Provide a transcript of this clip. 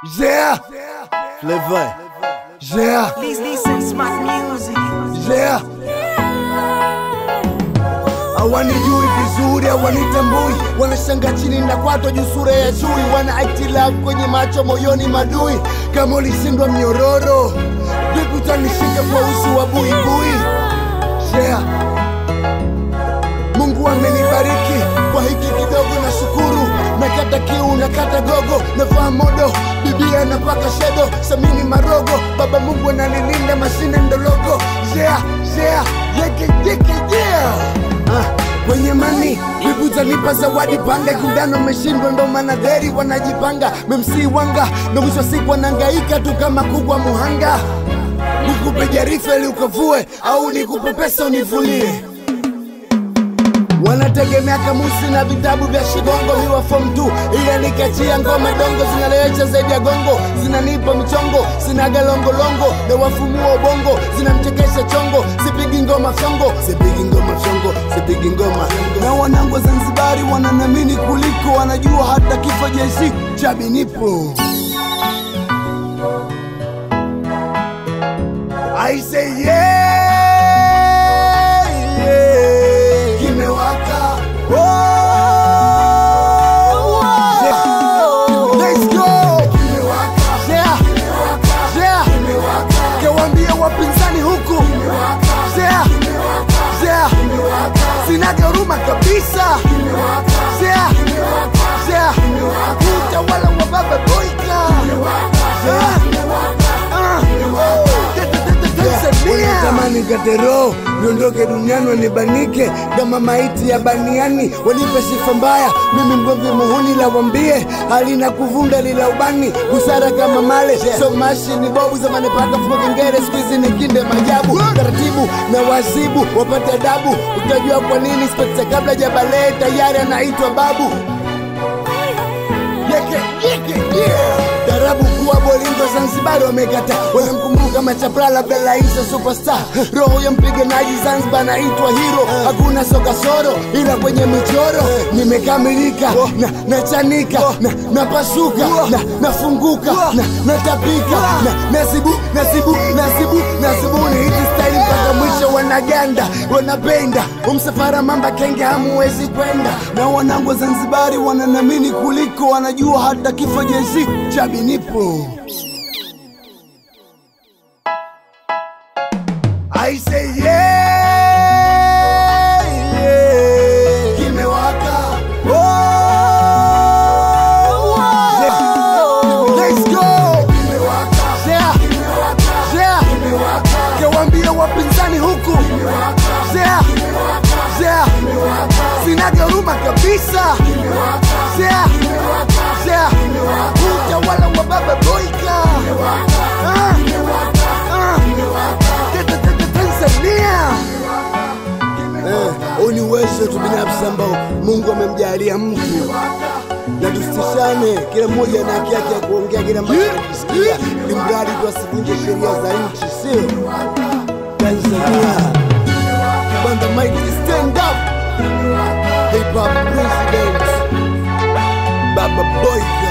Yeah, Flavor. yeah, Please listen, smart music. yeah. Hawanijui vizuri, hawanitambui, wanashanga chini na kwato juu sura ya chui, wana act love kwenye macho, moyoni madui. Kama ulishindwa mnyororo, vipi utanishika kwa uso wa buibui? Yeah. Mungu amenibariki kwa hiki kidogo, na shukuru. Nakata kiu, nakata gogo, navaa modo, bibia napaka shedo, samini marogo, baba Mungu ananilinda, mashine ndologo. Yeah, yeah, yeke yeke yeah. Ah, kwenye mani wibuza nipa zawadi panga kundano meshindwa ndo maana dheri wanajipanga memsi wanga ndo mwisho wa siku wanangaika tu kama kubwa muhanga nikupe jarifa ili ukavue au nikupe pesa univulie wanategemea kamusi na vitabu vya shigongo miwa form 2 ila nikachia ngoma dongo zinalewesha zaidi ya gongo zinanipa michongo sinaga longolongo na wafumua ubongo zinamchekesha chongo sipigi ngoma fyongo sipigi ngoma fyongo sipigi ngoma na wanangu wa zanzibari wananamini kuliko wanajua hata kifo jeshi chabi nipo I say yeah, yeah. Kimewaka. Oh, yeah. Let's go. Yeah. Yeah. Kewambie wapinzani huku. Yeah. Yeah. Sinaga huruma kabisa. Yeah. Yeah. Utawala wa baba boika. Yeah. Ah. Wanatamani katero niondoke duniani wanibanike kama maiti ya baniani, wanipe sifa mbaya, mimi mgomvi muhuni la wambie halina kuvunda lila ubani, busara kama male so mashi ni bobu zamani paka fuko kengere, siku hizi ni kinde majabu, taratibu na wazibu wapate adabu, utajua kwa nini spekta kabla jabale tayari anaitwa babu yeke yeke yeah. Tarabu kuwa bolingo Zanzibar wamekata, wanamkumbuka Machapra labda Laisa superstar. Roho ya mpiganaji Zanzibar naitwa hero, hakuna sokasoro ila kwenye michoro nimekamilika na nachanika na napasuka na nafunguka na natapika na nasibu nasibu nasibu nasibuni hizi style mpaka mwisho wanaganda wanapenda umsafara mamba kenge hamuwezi kwenda na wanangu wa Zanzibari wananamini kuliko wanajua hata kifo jeshi chabi nipo I say yeah, yeah. Kimewaka. Oh, yeah. Let's go. Yeah. Yeah. Kewambie wapinzani huku. Yeah. Yeah. Sinaga huruma kabisa. Yeah. Yeah. Utawala wa baba boika. Ah. Ah. Tanzania. Eh, huu ni uwezo tu binafsi ambao Mungu amemjalia mtu, na tusitishane, kila mmoja na haki yake ya kuongea kile ambacho anajisikia, ili mradi tu asivunje sheria za nchi, sio Tanzania. Banda mighty stand up, hip hop president, Baba Boy